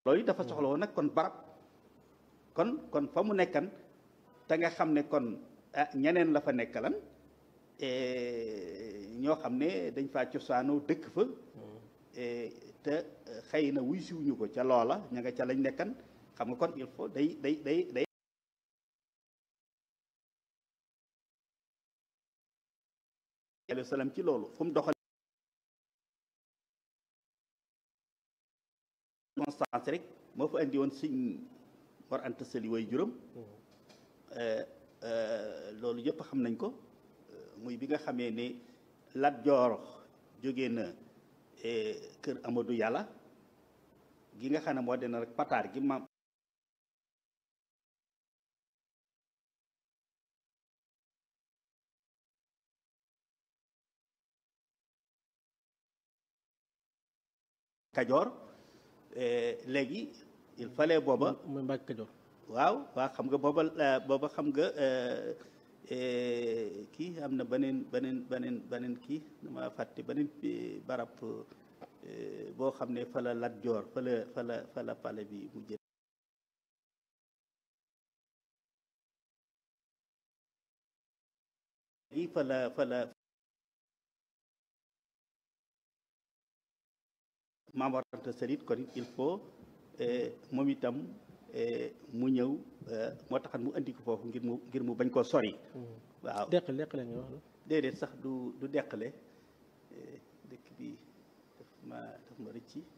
loolu dafa soxla woon nag kon barab kon kon fa mu nekkan te nga xam ne kon ah ñeneen la fa nekkalan ñoo xam ne dañ faa cosaanoo dëkk fa te xëy na wuy siwuñu ko ca loola ña nga ca lañ nekkan xam nga kon il faut day day day day alayhi salaam ci loolu fu mu doxal constance rek moo fa indi woon sëñ Mor Anta Sali way juróom loolu yëpp xam nañ ko muy bi nga xamee ne Lat Joor jóge na kër Amadou Yàlla gi nga xam ne moo dina rek pataar gi maam Kajoor léegi il fallait booba mooy Mbàkke Kajoor waaw waaw xam nga booba booba xam nga kii am na beneen beneen beneen beneen kii dama fàtte beneen barab boo xam ne fa la Lat Joor fa la fa la fa la pale bi mu jël gi fa la fa la Maam Mor Anta Sali kon il faut moom itam mu ñëw moo taxan mu andi ko foofu ngir mu ngir mu bañ koo sori waaw deqale deqale nga wax la déedéet sax du du deqale dëkk bi daf ma daf ma rëcci